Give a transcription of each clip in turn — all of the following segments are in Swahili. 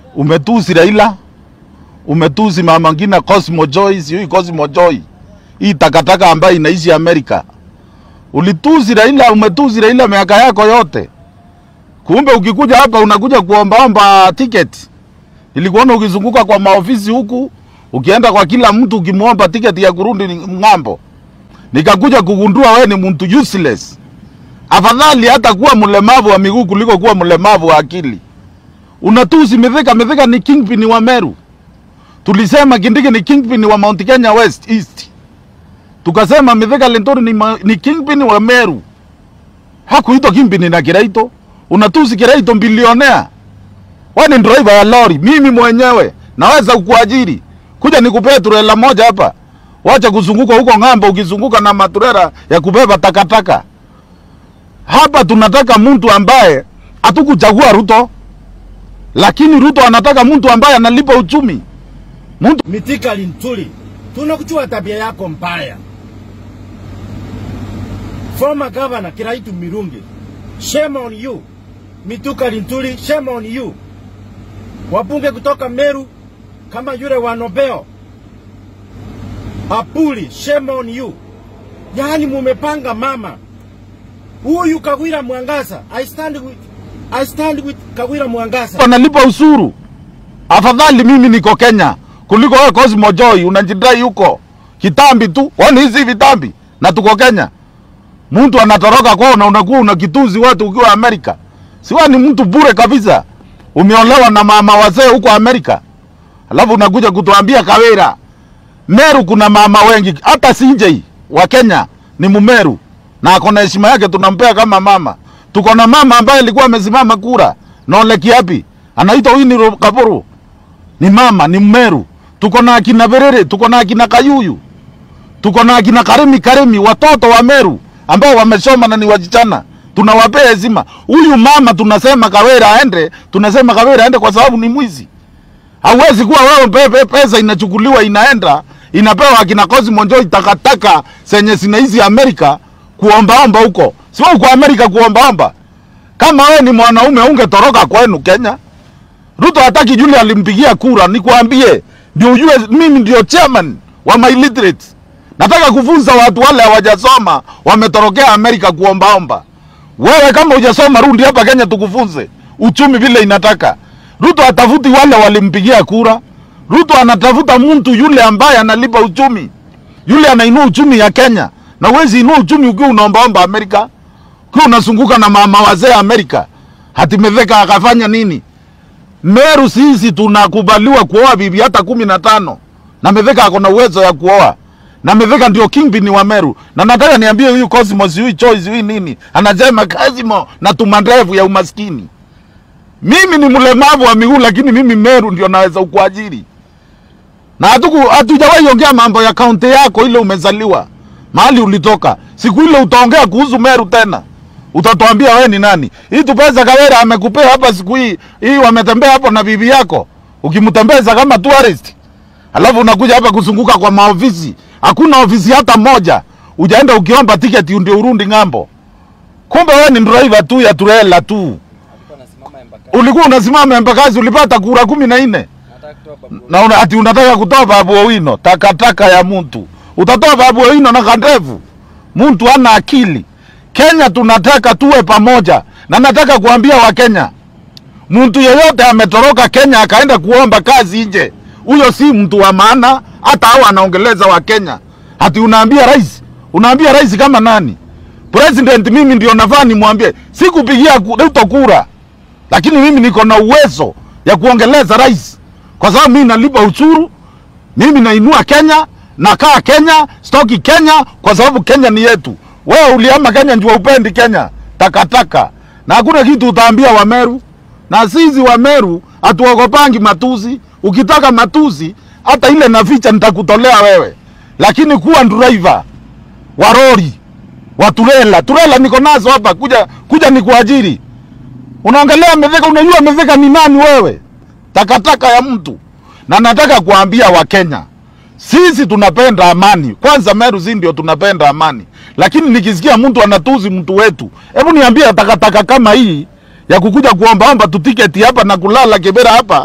umetusi Raila, umetusi mama ngina Cosmo Joy, sijui Cosmo Joy, hii takataka ambayo inaishi Amerika. Ulitusi Raila, umetusi Raila miaka yako yote. Kumbe ukikuja hapa unakuja kuombaomba tiketi. Nilikuona ukizunguka kwa maofisi huku, ukienda kwa kila mtu ukimwomba tiketi ya kurudi ng'ambo. Nikakuja kugundua we ni mtu useless. Afadhali hata kuwa mlemavu wa miguu kuliko kuwa mlemavu wa akili. Unatusi Mithika. Mithika ni kingpin wa Meru. Tulisema Kindiki ni kingpin wa Mount Kenya West East. Tukasema Mithika Linturi ni, ma- ni kingpin wa Meru. Hakuitwa kingpin na Kiraito. Unatusi Kiraito bilionea. Wewe ni driver ya lori, mimi mwenyewe naweza kukuajiri. Kuja nikupee turela moja hapa. Wacha kuzunguka huko ng'ambo ukizunguka na maturera ya kubeba takataka. Hapa tunataka mtu ambaye hatukuchagua Ruto, lakini Ruto anataka mtu ambaye analipa uchumi. Mtu Mithika Linturi, tunakujua tabia yako mbaya. Former Governor Kiraitu Mirungi, shame on you. Mituka Linturi, shame on you. Wabunge kutoka Meru kama yule wa Nobel, Apuli, shame on you. Yaani mumepanga mama huyu Kawira Mwangaza. I stand with, I stand with Kawira Mwangaza. analipa usuru. Afadhali mimi niko Kenya kuliko wewe Cosmo Joy unajidai huko kitambi tu. Wani hizi vitambi na tuko Kenya. Mtu anatoroka kwao na unakuwa unakituzi watu ukiwa Amerika. Si wewe ni mtu bure kabisa. Umeolewa na mama wazee huko Amerika. Alafu unakuja kutuambia Kawira. Meru kuna mama wengi hata CJ wa Kenya ni Mumeru na ako na heshima yake tunampea kama mama. Tuko na mama ambaye alikuwa amesimama kura Nole Kiapi anaitwa Winnie Kaburu ni mama ni Mmeru. Tuko na akina Berere, tuko na akina Kayuyu, tuko na akina Karemi Karemi, watoto wa Meru ambao wamesoma na ni wasichana, tunawapea heshima. Huyu mama tunasema Kawira aende, tunasema Kawira aende kwa sababu ni mwizi. Hauwezi kuwa wewe pepe pesa inachukuliwa inaenda inapewa akina Cosmo Joy takataka zenye zinaizi Amerika kuombaomba huko. Si wewe uko Amerika kuombaomba. Kama wewe ni mwanaume ungetoroka kwenu Kenya. Ruto hataki yule alimpigia kura, nikwambie ndio ujue mimi ndio chairman wa my literate. Nataka kufunza watu wale hawajasoma wametorokea Amerika kuombaomba. Wewe kama hujasoma rudi hapa Kenya tukufunze uchumi vile inataka. Ruto atafuti wale walimpigia kura. Ruto anatafuta mtu yule ambaye analipa uchumi, yule anainua uchumi ya Kenya. Na huwezi inua uchumi ukiwa unaombaomba Amerika, ukiwa unazunguka na mama wazee Amerika. Hati Mithika akafanya nini? Meru sisi tunakubaliwa kuoa bibi hata kumi na tano na Mithika ako na uwezo ya kuoa na Mithika ndio kingpin wa Meru, na nataka niambie huyu Cosmos, huyu Choice, huyu nini anasema Cosmo na tumandevu ya umaskini. Mimi ni mlemavu wa miguu, lakini mimi Meru ndio naweza ukuajiri, na hatuku hatujawahi ongea mambo ya kaunti yako ile umezaliwa mahali ulitoka. Siku ile utaongea kuhusu Meru tena utatuambia wewe ni nani. Hii tu pesa Kawera amekupea hapa siku hii hii, wametembea hapo na bibi yako, ukimtembeza kama tourist, alafu unakuja hapa kuzunguka kwa maofisi. Hakuna ofisi hata moja ujaenda ukiomba tiketi ndio urundi ng'ambo. Kumbe wewe ni driver tu ya trailer tu. Alikuwa anasimama Embakasi. Ulikuwa unasimama Embakasi, ulipata kura kumi na nne Nataka kutoa babu. na una, ati unataka kutoa Babu Owino, takataka ya mtu. Utatoa Babu Owino na kandevu? Mtu ana akili. Kenya tunataka tuwe pamoja, na nataka kuambia Wakenya, mtu yeyote ametoroka Kenya akaenda kuomba kazi nje, huyo si mtu wa maana, hata hao anaongeleza wa Kenya. Hati unaambia rais, unaambia rais kama nani? President mimi ndio nafaa nimwambie, sikupigia ku- Ruto kura, lakini mimi niko na uwezo ya kuongeleza rais, kwa sababu mimi nalipa ushuru, mimi nainua Kenya, nakaa Kenya, stoki Kenya, kwa sababu Kenya ni yetu. Wewe uliama Kenya ndio upendi Kenya, takataka, na hakuna kitu utaambia Wameru. Na sisi Wameru hatuogopangi matusi. Ukitaka matusi, hata ile naficha nitakutolea wewe, lakini kuwa driver wa lori wa turela, turela niko nazo hapa, kuja kuja nikuajiri. Unaongelea Mithika, unajua Mithika ni nani wewe? Takataka ya mtu. Na nataka kuambia Wakenya, sisi tunapenda amani. Kwanza Meru si ndio tunapenda amani, lakini nikisikia mtu anatuzi mtu wetu, hebu niambie, takataka kama hii ya kukuja kuombaomba tu tiketi hapa na kulala Kibera hapa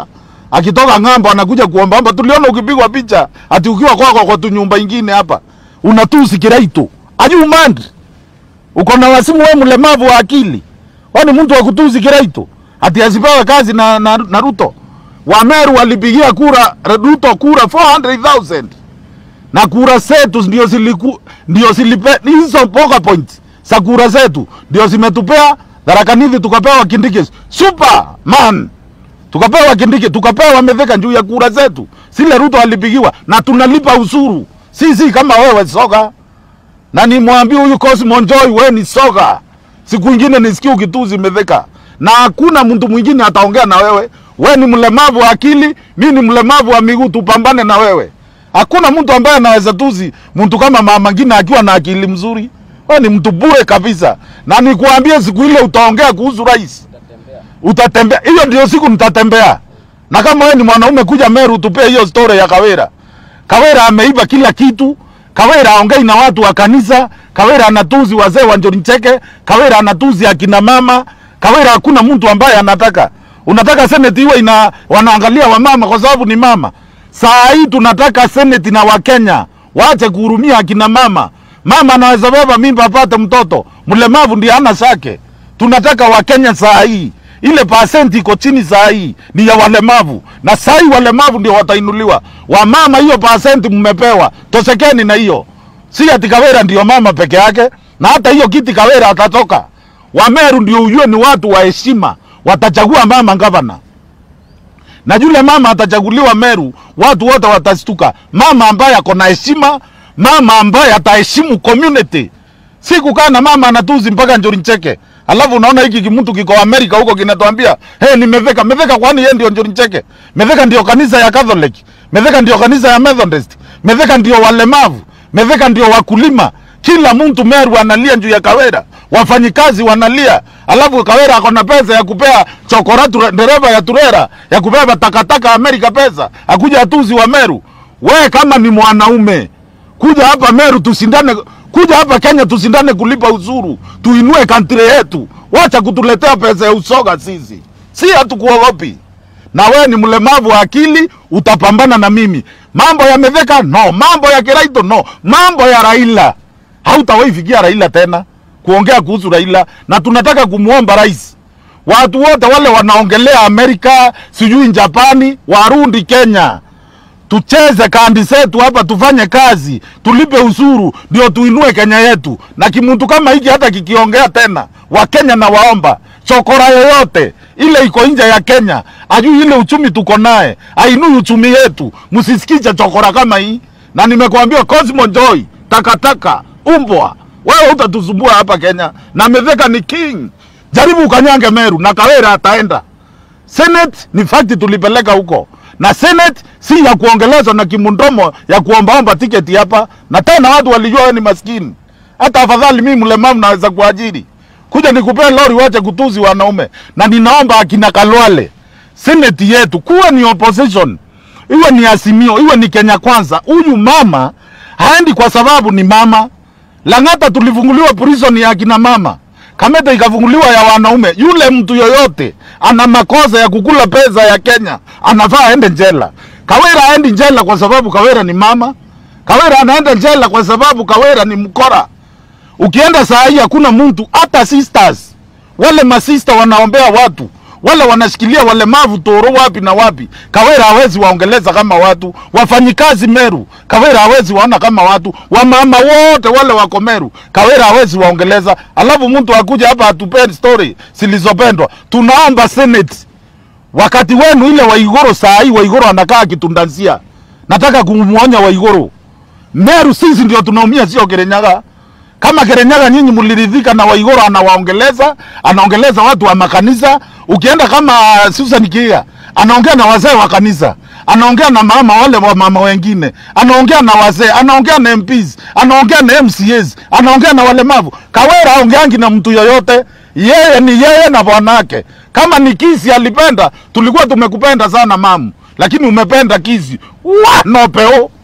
akitoka ng'ambo anakuja kuombaomba. Tuliona ukipigwa picha ati ukiwa kwako kwa tu nyumba ingine hapa unatusi Kiraito. Are you mad? Uko na wasimu wewe mlemavu wa akili. Wewe ni mtu wa kutusi Kiraito. Ati asipewe kazi na, na, na Ruto. Wameru walipigia kura Ruto kura 400,000 na kura zetu ndio ziliku ndio zilipe hizo poka point za kura zetu ndio zimetupea Tharaka Nithi tukapewa Kindiki Superman tukapewa Kindiki tukapewa Mithika juu ya kura zetu zile Ruto alipigiwa na tunalipa ushuru sisi kama wewe soga na nimwambie huyu Cosmo Joy wewe ni soga siku ingine nisikie ukituzi Mithika na hakuna mtu mwingine ataongea na wewe wewe ni mlemavu wa akili mimi ni mlemavu wa miguu tupambane na wewe Hakuna mtu ambaye anaweza tuzi mtu kama mama ngine akiwa na akili mzuri. Wewe ni mtu bure kabisa. Na nikuambie siku ile utaongea kuhusu rais. Utatembea. Utatembea. Hiyo ndio siku nitatembea. Na kama wewe ni mwanaume kuja Meru tupee hiyo story ya Kawera. Kawera ameiba kila kitu. Kawera aongei na watu wa kanisa. Kawera anatuzi wazee wa Njori Ncheke. Kawera anatuzi akina mama. Kawera hakuna mtu ambaye anataka. Unataka seneti iwe ina wanaangalia wamama kwa sababu ni mama. Saa hii tunataka seneti na Wakenya waache kuhurumia akina mama. Mama anaweza beba mimba apate mtoto, mlemavu ndiye hana shake. Tunataka Wakenya saa hii, ile pasenti iko chini saa hii ni ya walemavu, na saa hii walemavu ndio watainuliwa. Wamama hiyo pasenti mmepewa, toshekeni na hiyo, si ati Kawera ndio mama peke yake, na hata hiyo kiti Kawera atatoka. Wameru ndio ujue ni watu wa heshima, watachagua mama gavana na yule mama atachaguliwa Meru, watu wote watastuka. Mama ambaye ako na heshima, mama ambaye ataheshimu community, si kukaa na mama anatuzi mpaka Njori Ncheke. Alafu unaona hiki kimtu kiko Amerika huko kinatuambia hey, ni Metheka. Metheka kwani yeye ndio Njori Ncheke? Metheka ndio kanisa ya Catholic, Metheka ndio kanisa ya Methodist, Metheka ndio walemavu, Metheka ndio wakulima. Kila mtu Meru analia juu ya Kawera, wafanyikazi wanalia, alafu Kawera ako na pesa ya kupea chokora ture- dereva ya turera ya kubeba takataka Amerika pesa, akuja atuzi wa Meru. We kama ni mwanaume kuja hapa Meru tusindane, kuja hapa Kenya tusindane kulipa ushuru, tuinue kantri yetu. Wacha kutuletea pesa ya usoga sisi, si hatukuogopi na wewe ni mlemavu wa akili, utapambana na mimi. Mambo ya Metheka no, mambo ya Kiraito no, mambo ya Raila hautawahi fikia Raila tena kuongea kuhusu Raila, na tunataka kumwomba rais, watu wote wale wanaongelea Amerika sijui Japani warudi Kenya, tucheze kandi zetu hapa, tufanye kazi, tulipe ushuru, ndio tuinue Kenya yetu. Na kimuntu kama hiki hata kikiongea tena, Wakenya na waomba chokora yoyote ile iko nje ya Kenya, ajui ile uchumi tuko naye, ainui uchumi yetu, msisikize chokora kama hii. Na nimekuambia Cosmo Joy, takataka, umbwa, wewe utatusumbua hapa Kenya, na Metheka ni king. Jaribu ukanyange Meru na Kawera ataenda. Senate ni fakti tulipeleka huko, na Senate si ya kuongelezwa na kimundomo ya kuombaomba tiketi hapa, na tena watu walijua wewe ni maskini. Hata afadhali mimi mlemavu naweza kuajiri, kuja nikupee lori, wache kutuzi wanaume. Na ninaomba akina Kalwale, Senate yetu kuwe ni opposition, iwe ni Azimio, iwe ni Kenya Kwanza. Huyu mama haendi kwa sababu ni mama. Lang'ata tulifunguliwa prison ya akina mama, Kamete ikafunguliwa ya wanaume. Yule mtu yoyote ana makosa ya kukula pesa ya Kenya anafaa aende jela. Kawera aendi jela kwa sababu Kawera ni mama. Kawera anaenda jela kwa sababu Kawera ni mkora. Ukienda saa hii hakuna mtu hata sisters, wale masista wanaombea watu wale wanashikilia walemavu toro wapi na wapi. Kawera hawezi waongeleza kama watu. Wafanyikazi Meru, Kawera hawezi waona kama watu. Wamama wote wale wako Meru, Kawera hawezi waongeleza. Alafu mtu akuja hapa atupeni story zilizopendwa. Tunaomba Senate wakati wenu ile Waigoro, saa hii Waigoro anakaa kitundansia. Nataka kumuonya Waigoro, Meru sisi ndio tunaumia, sio Kirinyaga. Kama Kirinyaga nyinyi mliridhika na Waigoro anawaongeleza, anaongeleza watu wa makanisa. Ukienda kama Susan Kia anaongea na wazee wa kanisa, anaongea na mama wale wa mama wengine, anaongea na wazee, anaongea na MPs, anaongea na MCAs, anaongea na walemavu. Kawera aongeangi na mtu yoyote, yeye ni yeye na bwanake. Kama ni kisi alipenda, tulikuwa tumekupenda sana mamu, lakini umependa kisi wa nopeo